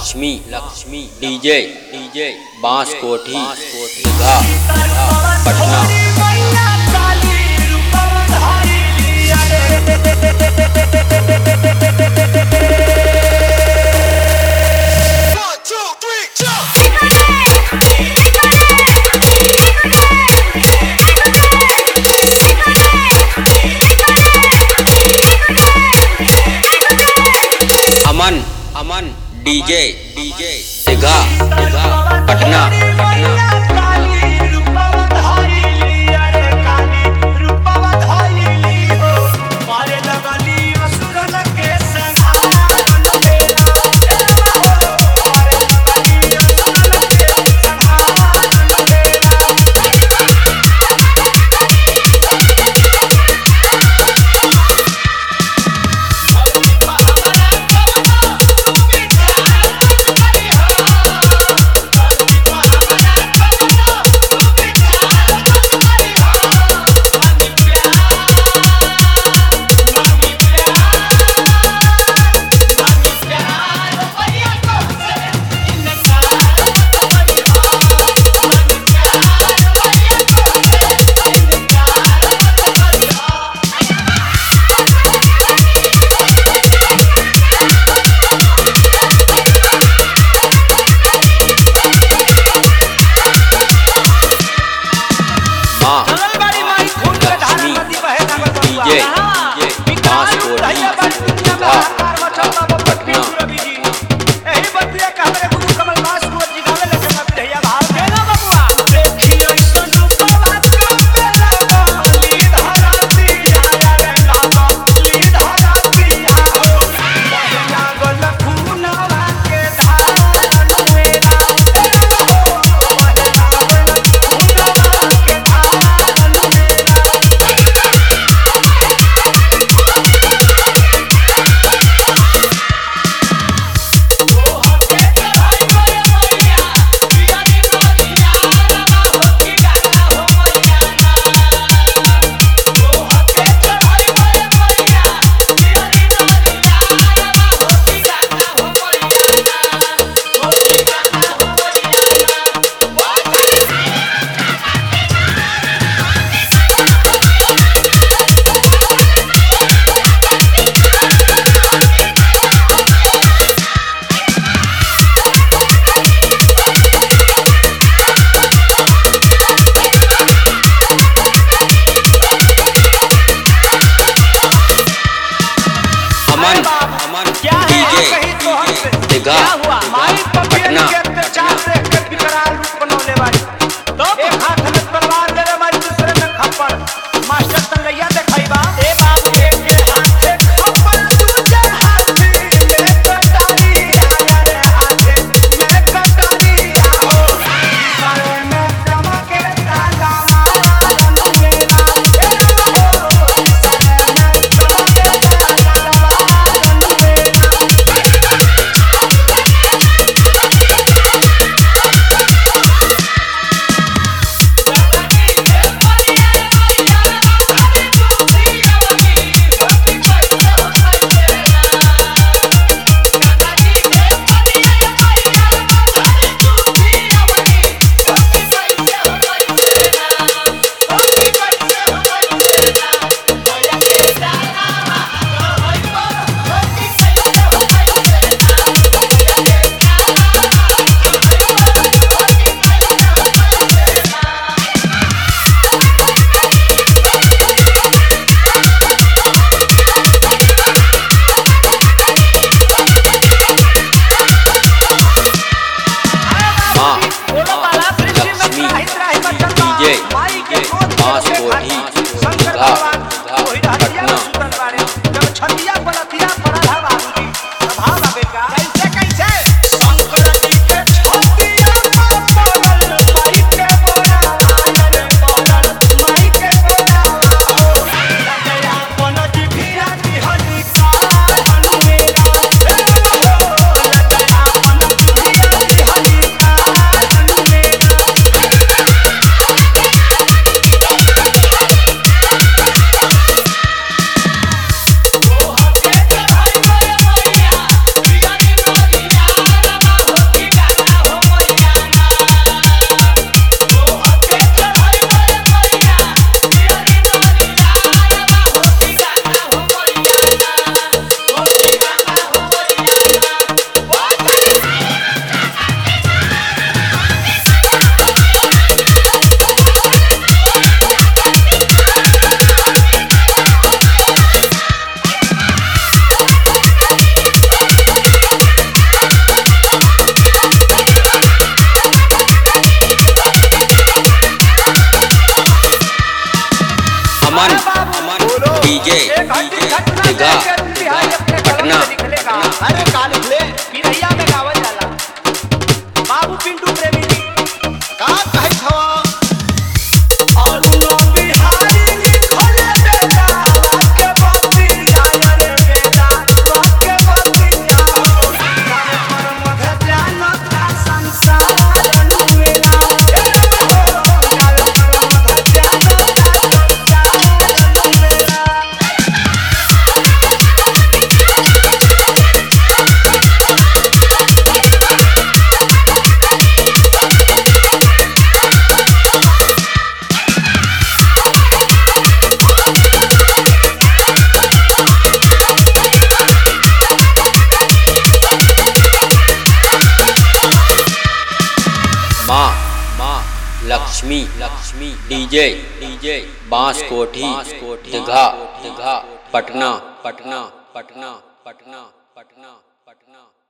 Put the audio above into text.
Lakshmi Lakshmi DJ DJ Bans Kothi Digha Patna One, two, three, jump! Aman Aman DJ DJ Digha Digha Patna Patna माँ Lakshmi DJ DJ Bans Kothi Digha Patna Aman Aman DJ DJ Digha Patna Patna master संगैया देखैबा ए बाबू एक के हाथ से खप्पर दूजे हाथ मेरे कटारी आया रे हाथे मेरे कटारी आओ सारे में चमके ताला मारा मेरा ए हो सारे में चमके ताला मारा मेरा माँ लक्ष्मी डीजे डीजे बांस कोठी दीघा पटना छतिया पलथिया पड़ल है बाबूजी भाव आवे का कैसे कैसे शंकर जी के छतिया पर पड़ल माई के बोरा आयल पड़ल माई के बोरा ओ लजया पन जिभिया दिहनी का हनुमेरा ए हो लजया पन जिभिया दिहनी का हनुमेरा अमन अरे बाबू, अमन बोलो। डीजे एक घंटी घटना दीघा लेके बिहारी अपने कलम पटना से निकलेगा। पटना अरे का निकले पिरैया में गावल जाला बाबू पिंटू प्रेमी जी का कहै छवा अरुण बिहारी लिखले बेटा वाक्य बत्ती आया रे बेटा वाक्य बत्ती आओ गाने पर मध ध्यान का संसार अनुवेला हे हो गाने पर मध ध्यान का संसार अनुवेला माँ माँ लक्ष्मी लक्ष्मी डीजे डीजे बांस कोठी दीघा दीघा पटना पटना पटना पटना पटना पटना